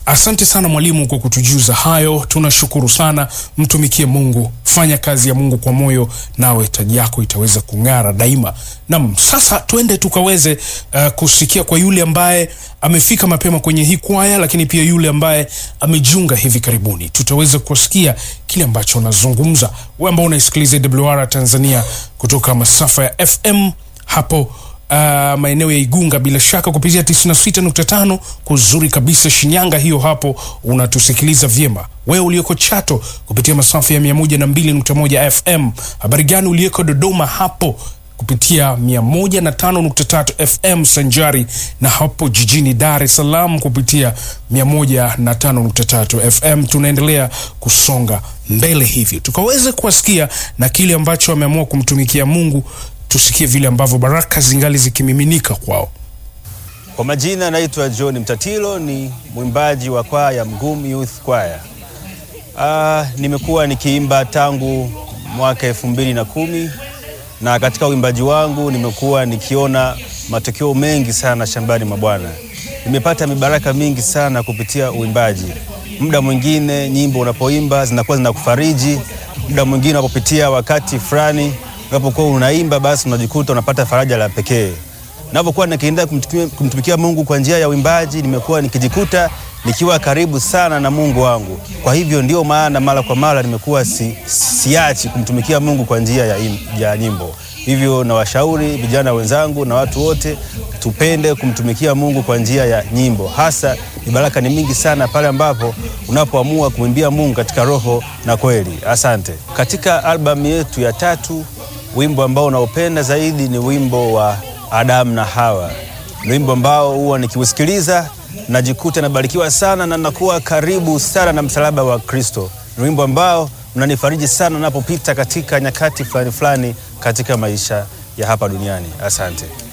Asante sana mwalimu kwa kutujuza hayo, tunashukuru sana. Mtumikie Mungu, fanya kazi ya Mungu kwa moyo, nawe taji yako itaweza kung'ara daima. Nam, sasa twende tukaweze uh, kusikia kwa yule ambaye amefika mapema kwenye hii kwaya, lakini pia yule ambaye amejiunga hivi karibuni, tutaweza kusikia kile ambacho anazungumza. Wewe ambao unaisikiliza WR Tanzania kutoka masafa ya FM hapo Uh, maeneo ya Igunga bila shaka kupitia 96.5 kuzuri kabisa Shinyanga, hiyo hapo unatusikiliza vyema. Wewe ulioko Chato kupitia masafa ya 102.1 FM. Habari gani ulioko Dodoma hapo kupitia 105.3 FM sanjari na hapo jijini Dar es Salaam kupitia 105.3 FM. Tunaendelea kusonga mbele hivyo tukaweze kuwasikia na kile ambacho ameamua kumtumikia Mungu tusikie vile ambavyo baraka zingali zikimiminika kwao. Kwa majina naitwa John Mtatilo, ni mwimbaji wa kwaya Mgum Youth Choir. Ah, nimekuwa nikiimba tangu mwaka elfu mbili na kumi na katika uimbaji wangu nimekuwa nikiona matokeo mengi sana shambani mwa Bwana. Nimepata mibaraka mingi sana kupitia uimbaji. Muda mwingine nyimbo unapoimba zinakuwa zinakufariji, muda mwingine unapopitia wakati fulani unapokuwa unaimba basi unajikuta unapata faraja la pekee. Napokuwa nikiendelea kumtumikia, kumtumikia Mungu kwa njia ya uimbaji, nimekuwa nikijikuta nikiwa karibu sana na Mungu wangu. Kwa hivyo ndio maana mara kwa mara nimekuwa si, siachi kumtumikia Mungu kwa njia ya, im, ya nyimbo. Hivyo nawashauri vijana wenzangu na watu wote tupende kumtumikia Mungu kwa njia ya nyimbo. Hasa mibaraka ni mingi sana pale ambapo unapoamua kumwimbia Mungu katika roho na kweli. Asante. Katika albamu yetu ya tatu wimbo ambao unaopenda zaidi ni wimbo wa Adamu na Hawa. Ni wimbo ambao huwa nikiusikiliza najikuta nabarikiwa sana na nakuwa karibu sana na msalaba wa Kristo. Ni wimbo ambao unanifariji sana napopita katika nyakati fulani fulani katika maisha ya hapa duniani. Asante.